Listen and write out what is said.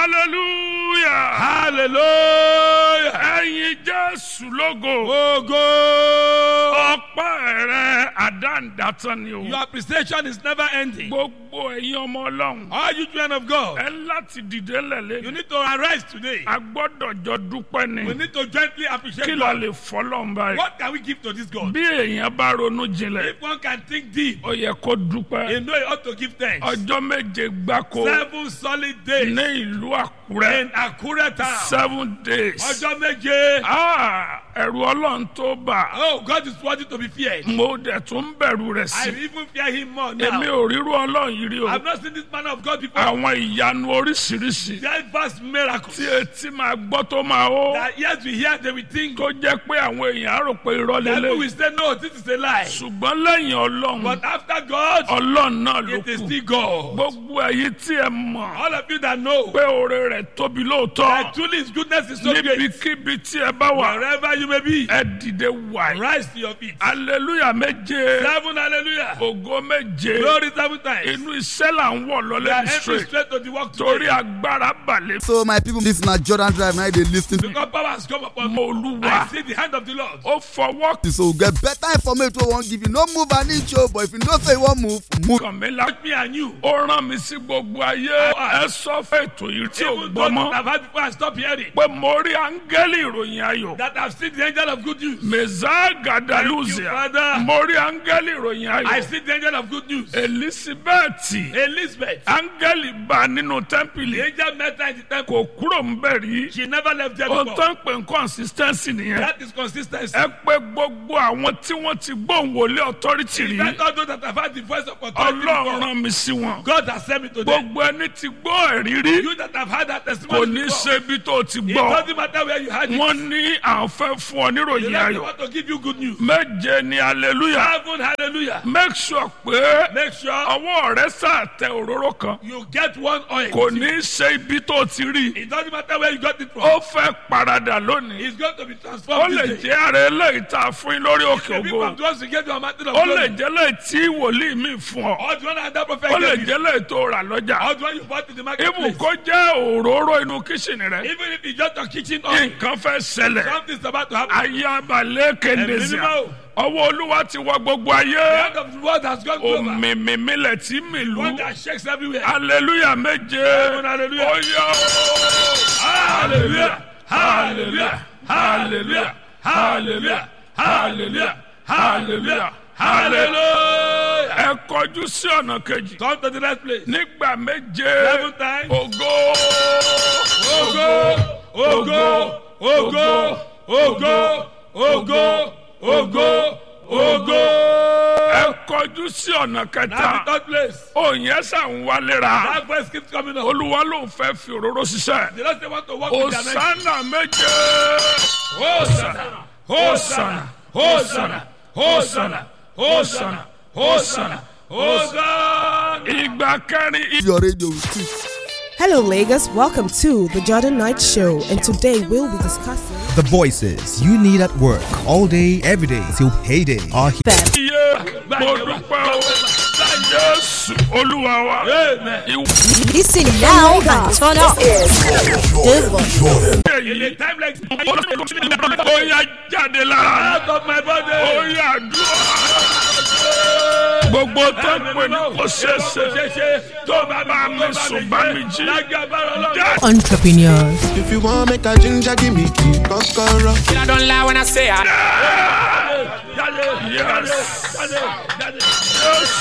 hallelujah hallelujah. ẹ̀yin jésù lógo Ogo. ọpẹ́ rẹ àdáǹdàtàn ni o Your appreciation is never ending. gbogbo ẹ̀yin ọmọ ọlọ́run All you children of God, ẹ láti dìde you lẹ̀lẹ́ need to arise today. a gbọ́dọ̀ jọ dúpẹ́ ni We need to gently appreciate kí la God. lè fọlọ́n báyìí What can we give to this God? bí èèyàn bá ronú jinlẹ̀ If one can think deep, ó yẹ kó dúpẹ́ you know you ought to give thanks. ọjọ́ méje gbáko Seven solid days ní ìlú àkúrẹ́ in Akure town. seven days Ọjọ́ méje. Ah, ẹ̀rù ọlọ́run tó bà Oh, God is worthy to be feared. mo dẹ̀ tún bẹ̀rù rẹ̀ I sí even fear him more èmi now. ò ríru ọlọ́run yìí rí o I've not seen this man of God before. àwọn ìyanu oríṣiríṣi That vast miracle. tí etí máa gbọ́ tó máa ó That yes, we hear, they will think. tó jẹ́ pé àwọn èèyàn á rò pé irọ́ That people lélẹ̀ will say, no, this is a lie. ṣùgbọ́n lẹ́yìn ọlọ́run But after God, ọlọ́run náà ló it is kù still God. gbogbo èyí tí ẹ mọ̀ All of you that know pé oore rẹ̀ tóbi lóòótọ́ that truly His goodness is so great. níbikíbi tí ẹ bá wà Wherever you may be, ẹ dìde wàyí rise to your feet. aleluya méje Seven hallelujah. ògo méje Glory seven times. inú iṣẹ́ là ń wọ̀ We lọ́lẹ́ are ní entering straight straight to the work torí today. agbára balẹ̀ So my people, this na Jordan Drive now they lis ten to. Because power has come upon me. mọ olúwa I see the hand of the Lord. ó fọwọ́ So we get better information wey we wan give you. No move an inch o, but if you know say you wan move, move. kàn mí la Me and you. ó rán mi sí gbogbo ayé ẹ sọ fún ètò yìí tí ò Even gbọ́ those that mọ́ have had before and stop hearing. pé mo rí áńgẹ́lì ìròyìn ayọ̀ That have seen the angel of good news. mẹ́sà gàdálùzìà Thank you, Father. mo rí áńgẹ́lì ìròyìn I ayọ̀ see the angel of good news. elizabeth Elizabeth. áńgẹ́lì bá nínú tẹ́ḿpìlì The angel met her in the temple. kò kúrò ń bẹ̀ rí She never left there ohun tó before. ń pè ń consistency nìyẹn That is consistency. ẹ pé gbogbo àwọn tí wọ́n ti gbóhùn wọlé authority rí Let all those that have had the voice of authority ọlọ́run before. rán mi sí wọn God has sent me to them. gbogbo ẹni tí gbọ́ ẹ̀rí rí You that have had that kò testimony ní before. ṣe bí tó ti It gbọ́ doesn't matter where you had it. wọ́n ní àwọn fẹ́ fún ọ The níròyìn Lord ayọ̀ want to give you good news. méje ni hallelujah Heaven, hallelujah. make sure pé Make sure ọwọ́ rẹ sàtẹ òróró kan you get one oil. kò ní ṣe ibi tó ti rí It doesn't matter where you got it from. ó fẹ́ paradà lónìí It's going to be ó transformed lè this day. jẹ́ ààrẹ eléyìí tá a fún yín lórí òkè The people ògo from those who get your mountain of ó lè glory. jẹ́ lẹ́yìn tí wòlíì mi fún ọ Or the one that that prophet ó lè gave you. jẹ́ lẹ́yìn tó rà lọ́jà Or the one you bought in the ibù marketplace. kó jẹ́ òróró inú kíṣìnì rẹ Even if it's just your kitchen oil. nǹkan fẹ́ ṣẹlẹ̀ Something's about to happen. ayé abalẹ̀ kéndéṣíà mímọ́. ọwọ́ olúwa ti wọ gbogbo ayé The hand of the world has gone over. òmìmímílẹ̀ tí mìlú One that shakes everywhere. hallelujah méje hallelujah. ó yọ Hallelujah. Hallelujah. hallelujah hallelujah hallelujah hallelujah hallelujah Hallelujah. ẹ kọjú sí ọ̀nà kejì Come to the next place. nígbà méje Seven times. ògo Ogo, ogo, ogo, ogo, ogo, ogo, ogo. ẹ kọjú sí ọ̀nà Now the kẹta third place. òyìn ẹsẹ̀ ń wálera That voice keeps coming up. olúwa ló ń fẹ́ fi òróró ṣiṣẹ́ The Lord say want to walk with their next. òsánà méje Hosanna, Hosanna, Hosanna, Hosanna, Hosanna, Hosanna, Hosanna. ìgbà kẹrin Your radio will speak. Hello, Lagos. Welcome to the Jordan Knight Show, and today we'll be discussing The voices you need at work all day, every day till payday are here. that. iye mo dúpẹ́ o jésù olúwa wa Amen. ìwé Listen now and turn up. In a time like this, ó yá jáde lára out of my ó body. yá dúró gbogbo tó ń pè ní kò ṣeéṣe tó bá bá mi sùn bá mi jí jáde. Entrepreneurs. If you want make a ginger, give me key, kokoro. I don't lie when I say I. Yes. Yes.